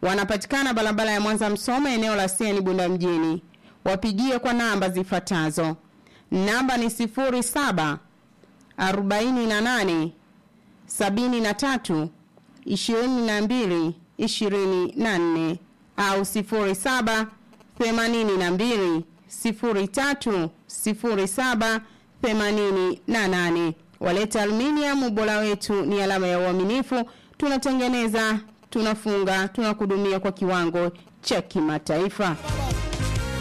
Wanapatikana barabara ya Mwanza Msoma eneo la Sieni Bunda mjini. Wapigie kwa namba zifuatazo. Namba ni 07 48 73 22 24 au 07 82 03 07 88. Waleta Aluminium, ubora wetu ni alama ya uaminifu. Tunatengeneza, tunafunga, tunakudumia kwa kiwango cha kimataifa.